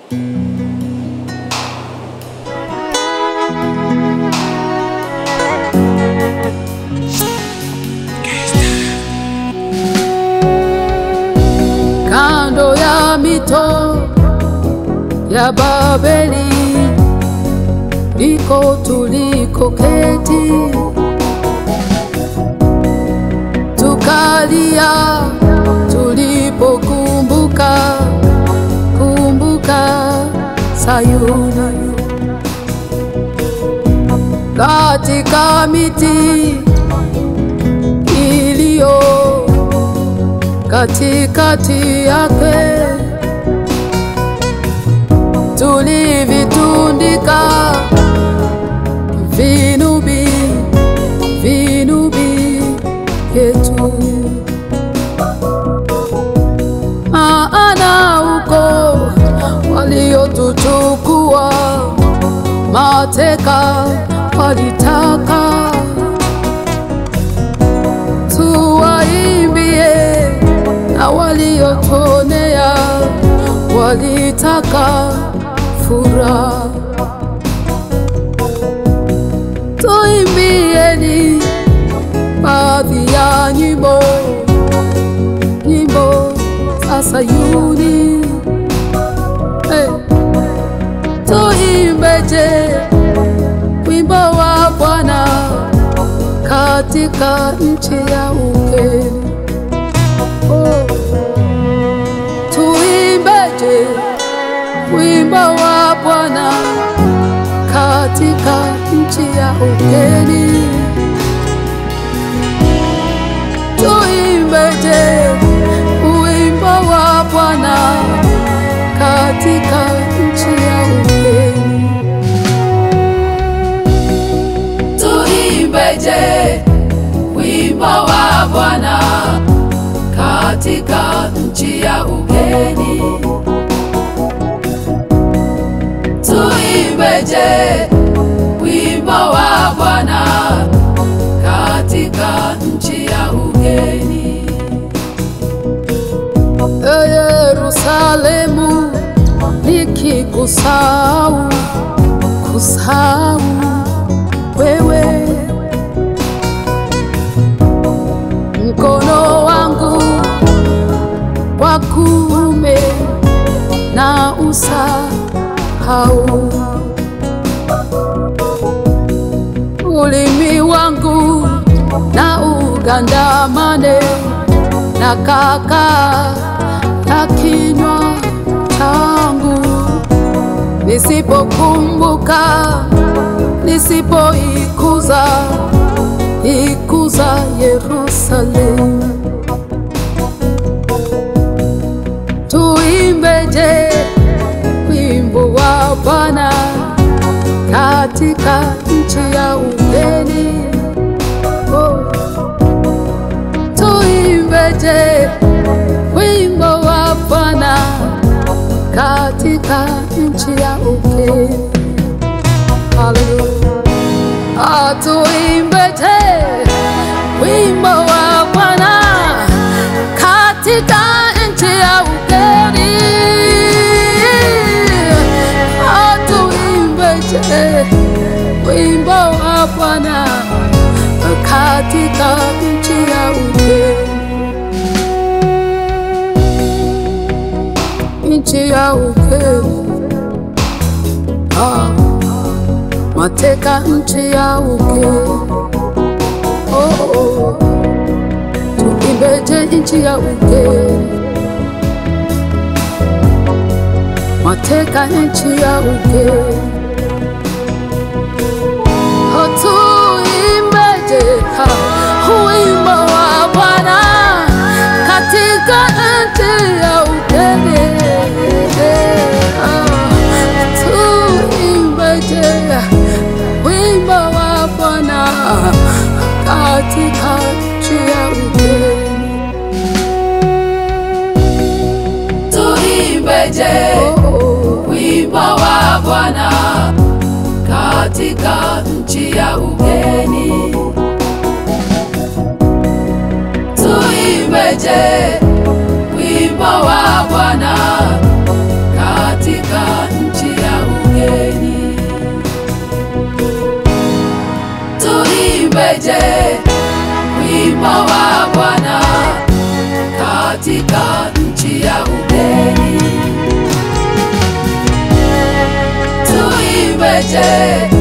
Kando ya mito ya Babeli ndiko tulikoketi, tukalia tulipokumbuka kumbuka Sayuni, katika miti iliyo katikati yake tulivitundika vinubi vinubi vyetu, maana uko waliotuchukua mateka walitaka tuwaimbie, na waliotonea walitaka furaha. Tuimbieni baadhi ya nyimbo, nyimbo za Sayuni. Hey. Tuimbeje wimbo wa Bwana katika nchi ya ugeni. Oh. Tuimbeje wimbo wa Bwana katika nchi ya ugeni. Tuimbeje wimbo wa Bwana katika nchi ya ugeni. Tuimbeje wimbo wa Bwana katika nchi ya ugeni. Tuimbeje wimbo wa Bwana katika nchi ya ugeni. E Yerusalemu, nikikusahau kusahau wewe, mkono wangu wa kuume na usahau, ulimi wangu na ugandamane na kaka na kinywa changu, nisipokumbuka nisipoikuza ikuza Yerusalemu. Tuimbeje wimbo wa Bwana katika nchi ya ugeni. Oh. Tuimbeje wimbo wa Bwana katika nchi ya ugeni. Haleluya. Atuimbeje wimbo wa Bwana katika nchi ya ugeni. Atuimbeje wimbo wa Bwana katika nchi ya ugeni. Nchi ya ugeni. Ah mateka nchi ya ugeni. Oh, oh. Tuimbeje nchi ya ugeni, mateka nchi ya ugeni. Oh, tuimbeje ha, wimbo wa Bwana katika nchi ya ugeni. Ah, tuimbeje wimbo wa Bwana katika nchi ya ugeni. Tuimbeje wimbo wa Bwana katika nchi ya ugeni. Tuimbeje wimbo wa Bwana katika wimbo wa Bwana katika nchi ya ugeni. Tuimbeje